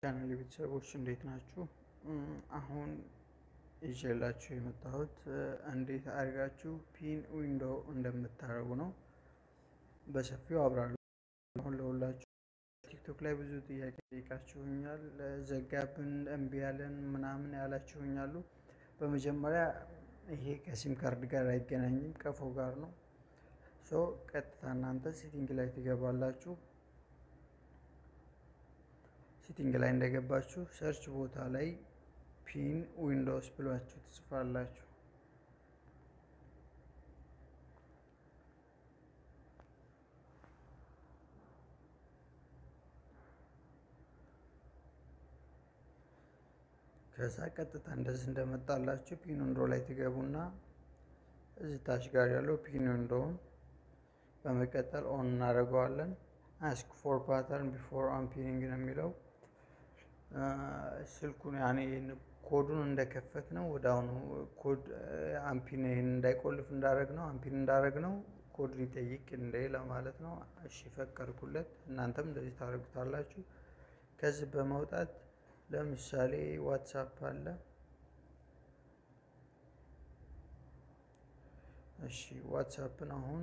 የቻናል ቤተሰቦች እንዴት ናችሁ? አሁን ይዤላችሁ የመጣሁት እንዴት አድርጋችሁ ፒን ዊንዶ እንደምታደርጉ ነው። በሰፊው አብራሩ። አሁን ለሁላችሁ ቲክቶክ ላይ ብዙ ጥያቄ ጠይቃችሁኛል። ዘጋብን፣ እምቢ ያለን ምናምን ያላችሁኛሉ። በመጀመሪያ ይሄ ከሲም ካርድ ጋር አይገናኝም ቀፎ ጋር ነው። ሶ ቀጥታ እናንተ ሴቲንግ ላይ ትገባላችሁ። ሴቲንግ ላይ እንደገባችሁ ሰርች ቦታ ላይ ፒን ዊንዶውስ ብሏችሁ ትጽፋላችሁ። ከዛ ቀጥታ እንደዚህ እንደመጣላችሁ ፒን ዊንዶ ላይ ትገቡና እዚህ ታች ጋር ያለው ፒን ዊንዶውን በመቀጠል ኦን እናደርገዋለን። አስክ ፎር ፓተርን ቢፎር አንፒኒንግ ነው የሚለው ስልኩን ያኔ ኮዱን እንደከፈት ነው ወደ አሁኑ ኮድ አምፒን ይህን እንዳይቆልፍ እንዳደረግ ነው አምፒን እንዳደረግ ነው ኮድ ሊጠይቅ እንደ ለማለት ነው። እሺ ፈቀድኩለት። እናንተም እንደዚህ ታደርጉታላችሁ። ከዚህ በመውጣት ለምሳሌ ዋትሳፕ አለ። እሺ ዋትሳፕን አሁን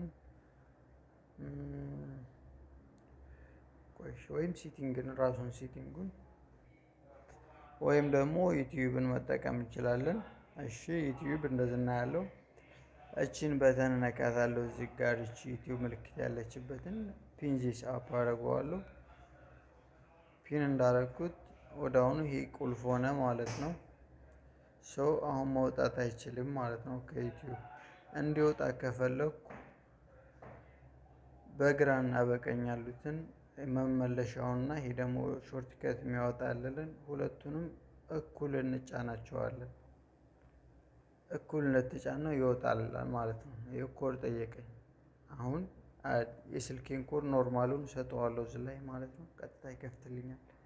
ቆይ ወይም ሲቲንግን ራሱን ሲቲንጉን ወይም ደግሞ ዩቲዩብን መጠቀም እንችላለን። እሺ ዩቲዩብ እንደዚህ እናያለው። እቺን በተን ነካታለሁ። እዚህ ጋር እቺ ዩቲዩብ ምልክት ያለችበትን ፒን ዚስ አፕ አደርገዋለሁ። ፒን እንዳረግኩት ወደ አሁኑ ይሄ ቁልፍ ሆነ ማለት ነው። ሰው አሁን መውጣት አይችልም ማለት ነው ከዩቲዩብ። እንዲወጣ ከፈለኩ በግራና በቀኝ ያሉትን መመለሻውንና ይሄ ደግሞ ሾርት ከት የሚያወጣልልን ሁለቱንም እኩል እንጫናቸዋለን። እኩል እንደተጫነው ይወጣልላል ማለት ነው። ይህ ኮድ ጠየቀኝ። አሁን የስልኬን ኮድ ኖርማሉን ሰጠዋለሁ እዚህ ላይ ማለት ነው። ቀጥታ ይከፍትልኛል።